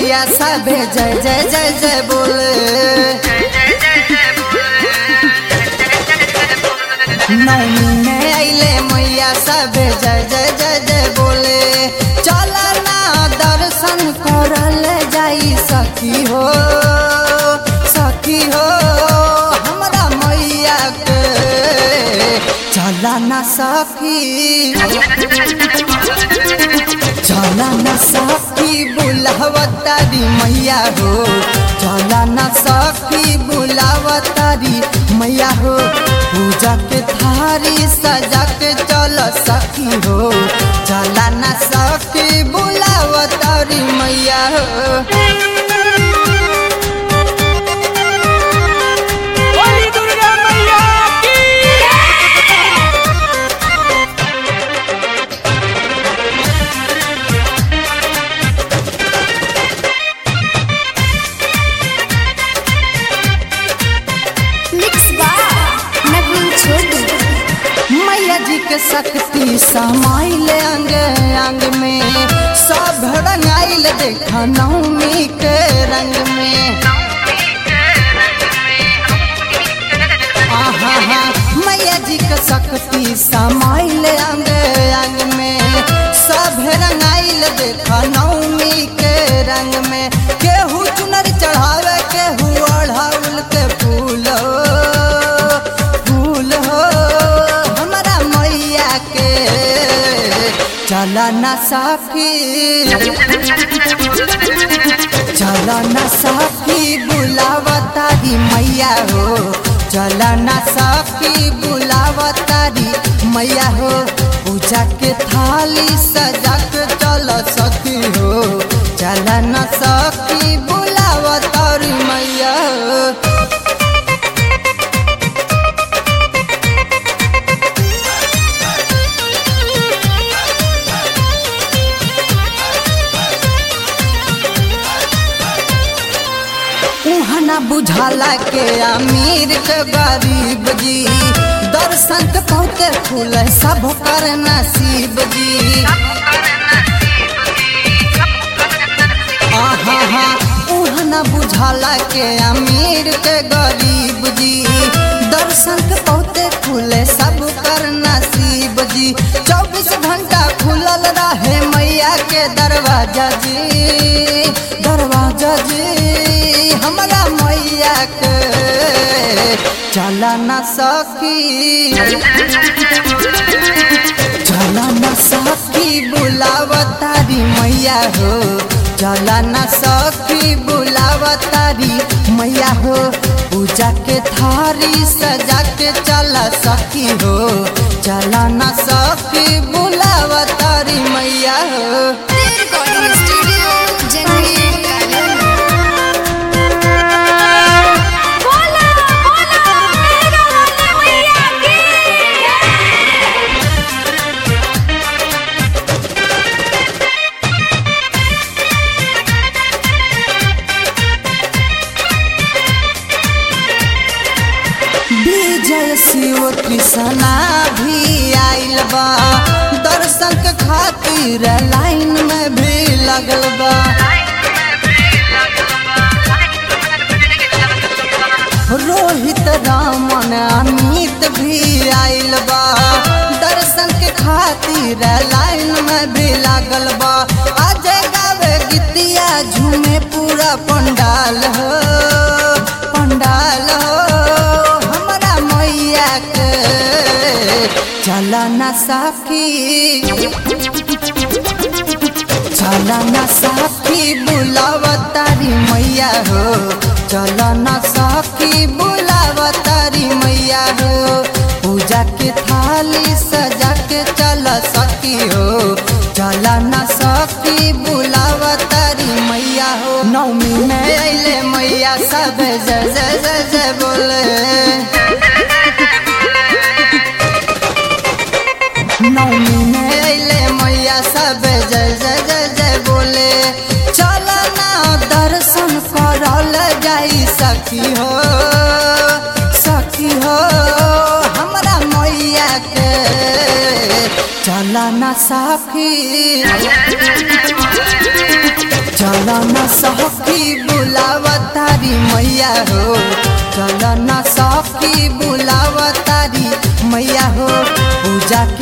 मैया सबे जय जय जय जय बोले नौमी में अइले मैया सबे जय जय जय जय बोले चल ना दर्शन करल जाई सखी हो सखी हो हमरा मैया के चला ना सखी चला न सखी बुलावतारी मैया हो चला न सखी बुलावतारी मैया हो पूजा के थारी सजा के चल सखी हो चला न सखी बुलावतारी मैया हो बोली दुर्गा मैया की मिक्स बार नवीन छोटू मैया जी के शक्ति समाइल अंग अंग में सब रंगाइल देखा नवमी के रंग में आहा हा मैया जी के शक्ति समाइल अंग अंग में सब रंगाइल देखा नवमी के रंग में केहू चुनर चढ़ावे केहू अढ़ाउल के फूल हो फूल हो हमारा मैया के चला ना साफी चला ना साफी बुलावतारी मैया हो चला ना साफी बुलावतारी मैया हो पूजा के थाली सजा के चल सखी हो चला ना साफी बुलावतारी मैया हो उहना बुझाला के अमीर के गरीब जी दर्शन के पहुँचे फूल सब कर नसीब जी आहा हा उहना बुझाला के अमीर के गरीब जी दर्शन के पहुँचे फूल सब कर नसीब जी चौबीस घंटा खुलल रहे मैया के दरवाजा जी दरवाजा जी हमारा मैया के चला ना सखी चला ना सखी बुलावतारी मैया हो चला ना सखी बुलावतारी मैया हो पूजा के थारी सजा के चला सखी हो चला ना सखी बुलावतारी मैया हो रिकॉर्डिंग स्टूडियो जननी बोला बोला मेरा वाले मैया की विजय शिव कृष्णा भी आइल बा दर्शन के खातिर लाइन में भी लगल बा रोहित रामन अमित भी आइल बा दर्शन के खातिर लाइन में भी लागल बा अजय गावे गीतिया झूमे पूरा पंडाल हो पंडाल हो हमारा मैया के चला ना साफी चला ना साफी बुलावतारी मैया हो चला ना साफी बुलावतारी मैया हो पूजा के थाली सजा के चल सकी हो चला ना सखी बुलावतारी मैया हो नौमी में अइले मैया सब जय जय जय जय बोले नौमी में अइले मैया सब जय जय जय जय बोले चल ना दर्शन करल जाई सखी हो सखी हो हमरा मैया के चल ना साफी चल न सखी बुलावा तारी मैया हो चल न सखी बुलावा तारी मैया हो पूजा